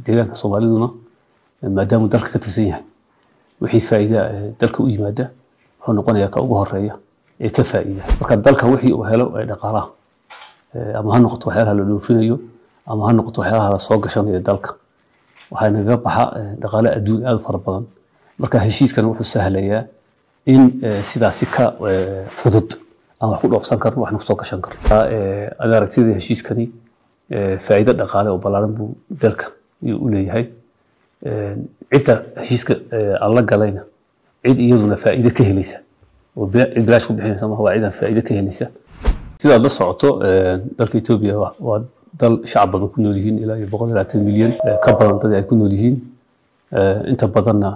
deegaanka soomaaliduna maadaamuu dalka ka tirsan yahay wixii faa'iida dalka u yimaada wuxuu noqonayaa ka ugu horeeya ee ka faa'iida marka dalka wixii uu helo ee dhaqaalaha ama ha noqoto waxyaalaha la dhoofinayo ama ha noqoto waxyaalaha la soo gashanayo dalka waxaa nagaga baxa dhaqaale adduun aad u fara badan marka heshiiskan wuxuu sahlayaa in sidaasi ka fudud aan wax ku dhoofsan karno waxna kusoo gashan karno ad aragtida heshiiskani faa'iido dhaqaale oo ballaaran buu dalka u leeyahay cidda heshiiska aan la galayna cid iyaduna faa'iido ka helaysa oo cid bilaash ku bixinaysa maaha waa cidaan faa'iido ka helaysa sidaad la socoto dalka Ethiopia waa dal shacab badan ku nool yihiin ilaa iyo boqol iyo labaatan milyan ka badan dad ay ku nool yihiin inta badanna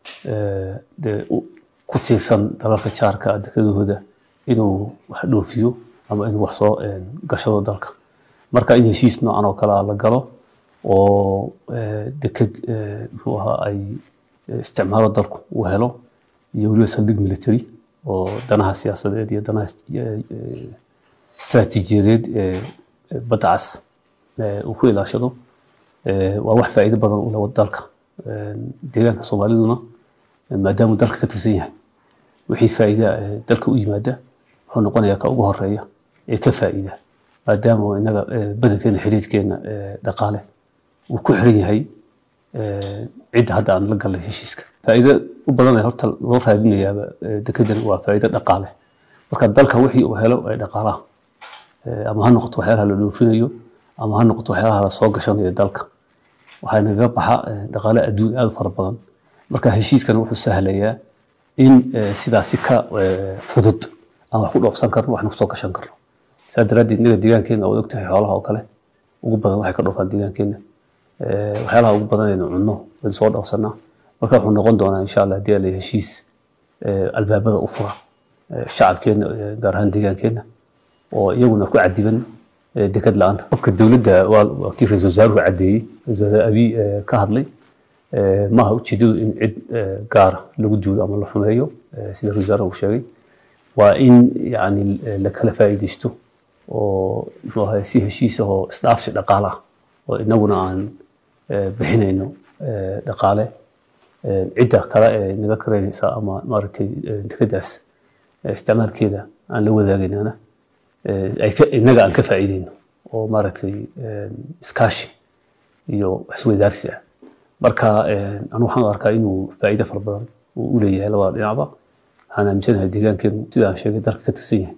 dee ku tiirsan dalalka jaarka dekadahooda inuu wax dhoofiyo ama inuu wax soo gashado dalka marka in heshiis noocan oo kale la galo oo deked muxuu ahaa ay isticmaalo dalku uu helo iyo weliba saldhig military oo danaha siyaasadeed iyo danaha istaraatiijiyadeed ee badda cas uu ku ilaashado waa wax faa'iido badan u leh dalka deegaanka soomaaliduna maadaamuu dalka ka tirsan yahay wixii faa'iida dalka u yimaada wuxuu noqonayaa ka ugu horeeya ee ka faa'iida maadaama inaga badankeena xiriirkeena dhaqaale uu ku xiran yahay cidda hadda aan la galnay heshiiska faa'iido u badan ee horta loo raadinayaaba dekedan waa faa'iido dhaqaale marka dalka wixii uu helo ee dhaqaalaha ama ha noqoto waxyaalaha la dhoofinayo ama ha noqoto waxyaalaha la soo gashanayo dalka waxaa nagaga baxa dhaqaale adduun aad u fara badan marka heshiiskan wuxuu sahlayaa in sidaasi ka fudud aan wax ku dhoofsan karno waxna kusoo gashan karno saa daraaddeed inaga deegaankeena waad ogtahay xoolaha oo kale ugu badan waxay ka dhoofaan deegaankeena waxyaalaha ugu badan aynu cunno waynu soo dhoofsanaa marka wuxuu noqon doonaa insha allah haddii ala heshiis albaabada u fura shacabkeena gaar ahaan deegaankeena oo iyaguna ku cadiban dekad la-aanta qofka dowladda waa kii ra-isul wasaaruhu caddeeyey ra-isul wasaare abiy ka hadlay maaha ujeedadu in cid gaara lagu duulo ama la xumeeyo sida ra-isul wasaaraha uu sheegay waa in yani la kala faa'iidaysto oo muxuu ahay si heshiis ahoo isdhaafsi dhaqaale ah oo inaguna aan bixinayno dhaqaale cidda kale ee naga karaynaysa ama maaragtay dekadaas isticmaalkeeda aan la wadaagaynana innaga aan ka faa'iidayno oo maaragtay iskaashi iyo isweydaarsi ah marka anu waxaan arkaa inuu faa'iido fara badan uu u leeyahay labada dhinacba waxaan aaminsanahay deegaankeenu sida aan sheegay dalka ka tirsan yahay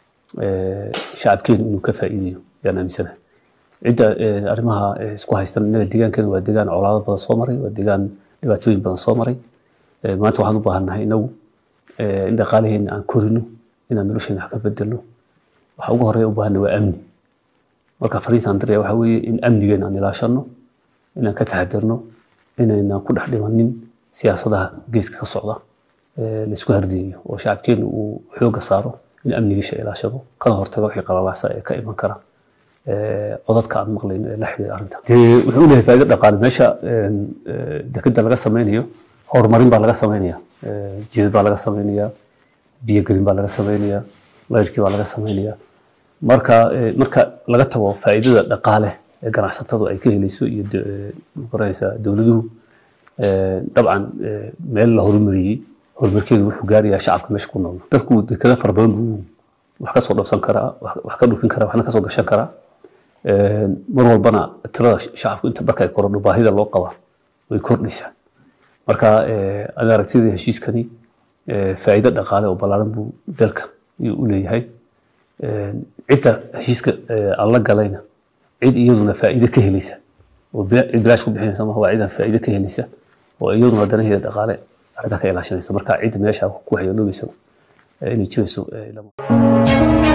shacabkeenu inuu ka faa'iidayo ayaan aaminsanahay cidda arrimaha isku haystan innaga deegaankeenu waa deegaan colaado badan soo maray waa deegaan dhibaatooyin badan soo maray maanta waxaan u baahannahay inagu in dhaqaalaheena aan korino inaan nolosheena wax ka bedelno waxa ugu horeeya u baahanna waa amni marka fariintaan diraya waxa weeye in amnigeena aan ilaashano inaan ka taxadirno inaynan ku dhex dhimanin siyaasadaha geeska ka socda laisku hardiyayo oo shacabkeenu uu xooga saaro in amnigiisha ilaashado kana hortago wixii qalalaasa ee ka iman kara codadka aan maqlayno ee la xiriira arrinta dee wuxuu leeyahay faa'iido dhaqaale meesha dekeda laga sameynayo horumarin baa laga sameynaya jidad baa laga sameynaya biyogelin baa laga sameynaya layrkii baa laga sameynaya marka marka laga tago faa'iidada dhaqaale ee ganacsatadu ay ka helayso iyo magaranaysaa dowladuhu dabcan meel la horumariyey horumarkeedu wuxuu gaarayaa shacabka meesha ku nool dadku dekada fara badan buu wax ka soo dhabsan karaa wax ka dhufin karaa waxna ka soo gashan karaa mar walbana tirada shacabku inta marka ay korodho baahida loo qabaa way kordhaysaa marka ada aragtida heshiiskani faa'iido dhaqaale oo ballaaran buu dalka u leeyahay cidda heshiiska aan la galayna cid iyaduna faa'iido ka helaysa oo cid bilaash ku bixinaysa maaha waa cidaan faa'iido ka helaysa oo iyaduna danaheeda dhaqaale arrintaa ka ilaashanaysa marka cidda meesha ku waxyeeloobaysa inay jirayso